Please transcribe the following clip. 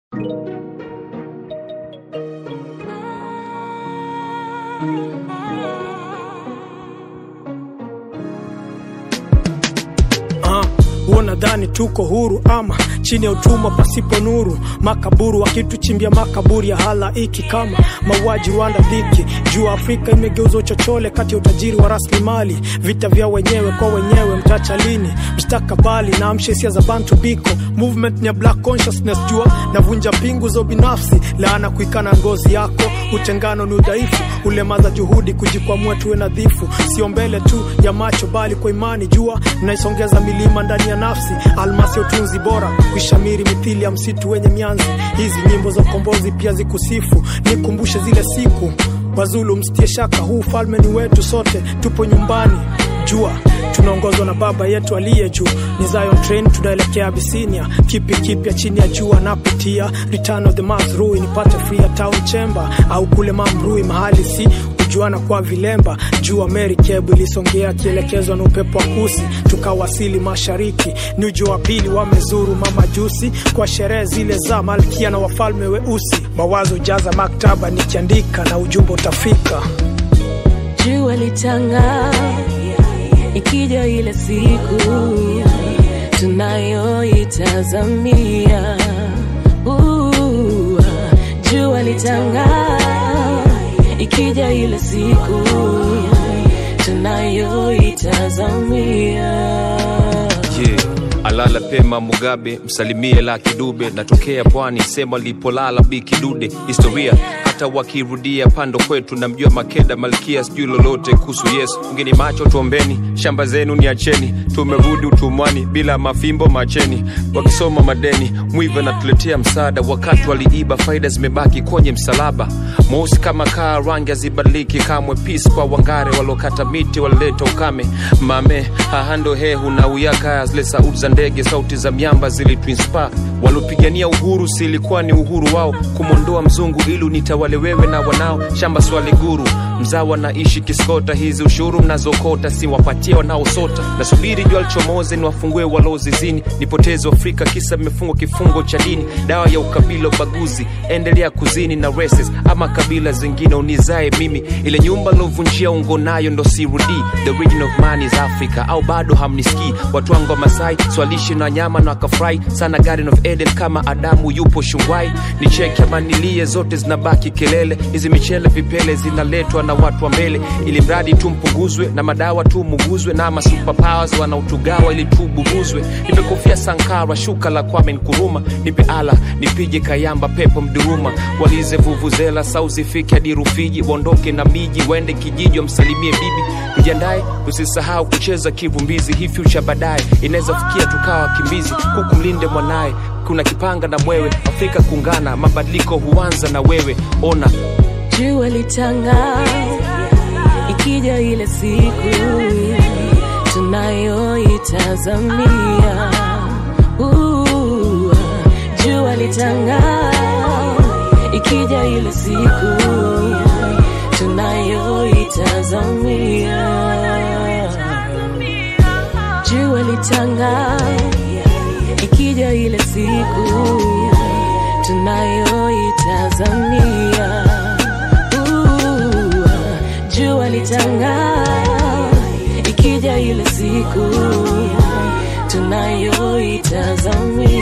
huo nadhani tuko huru ama chini ya utumwa pasipo nuru makaburu wakituchimbia makaburi ya halaiki kama mauaji Rwanda dhiki juu Afrika imegeuzwa uchochole kati ya utajiri wa rasilimali vita vya wenyewe kwa wenyewe mtacha lini mstakabali na amshe hisia za bantu biko movement ni ya black consciousness jua navunja pingu za binafsi laana kuikana ngozi yako utengano ni udhaifu ulemaza juhudi kujikwamua tuwe nadhifu sio mbele tu ya macho bali kwa imani jua mnaisongeza milima ndani ya nafsi almasi ya utunzi bora kuishamiri mithili ya msitu wenye mianzi hizi nyimbo za ukombozi pia zikusifu nikumbushe zile siku wazulu msitie shaka huu ufalme ni wetu sote tupo nyumbani jua tunaongozwa na baba yetu aliye juu ni Zion train tunaelekea Abisinia kipi kipya chini ya jua napitia return of the Mazrui nipate free ya town chamber au kule Mamrui mahali si kujuana kwa vilemba jua Mary Kebu ilisongea akielekezwa na upepo wa kusi tukawasili mashariki ni ujua wa pili wamezuru mamajusi kwa sherehe zile za malkia na wafalme weusi mawazo jaza maktaba nikiandika na ujumbe utafika jua litanga ikija ile siku tunayoitazamia Uh, jua litanga ikija ile siku tunayoitazamia yeah. alala pema mugabe msalimie la kidube natokea pwani sema lipolala bikidude historia hata wakirudia pando kwetu namjua makeda malkia sijui lolote kuhusu yesu ngeni macho tuombeni shamba zenu ni acheni tumerudi utumwani bila mafimbo macheni wakisoma madeni mwiva natuletea msaada wakati waliiba faida zimebaki kwenye msalaba mweusi kama kaa rangi hazibadiliki kamwe pis kwa wangare walokata miti walileta ukame mame hahando hehu na uyaka zile sauti za ndege sauti za miamba zilituinspa walopigania uhuru silikuwa ni uhuru wao kumwondoa mzungu ili unitawale wewe na wanao shamba swali guru mzawa naishi kiskota hizi ushuru mnazokota si wapatie wanaosota nasubiri jua lichomoze ni wafungue walozizini nipoteze afrika kisa mmefungwa kifungo cha dini dawa ya ukabila ubaguzi endelea kuzini na races ama kabila zingine unizae mimi ile nyumba lovunjia ungo nayo ndo sirudi the region of man is africa au bado hamnisikii watu wangu wa masai swalishi na nyama na wakafurahi sana garden of eden kama adamu yupo shungwai ni cheki ama nilie zote zinabaki kelele hizi michele vipele zinaletwa na watu wa mbele ili mradi tu mpunguzwe na madawa tu muguzwe na ma superpowers wanaotugawa ili tu buguzwe nimekufia sankara shuka la kwame nkuruma nipe ala nipige kayamba pepo mduruma walize vuvuzela sauzifike hadi rufiji waondoke na miji waende kijiji wamsalimie bibi mjiandae usisahau kucheza kivumbizi hii future baadaye inaweza fikia tukawa wakimbizi huku mlinde mwanaye kuna kipanga na mwewe afrika kungana mabadiliko huanza na wewe ona jua litanga ikija ile siku tunayoitazamia Uh, jua litanga ikija ile siku tunayoitazamia jua litanga ikija ile siku tunayoitazamia Uh, jua litanga ikija ile siku tunayoitazamia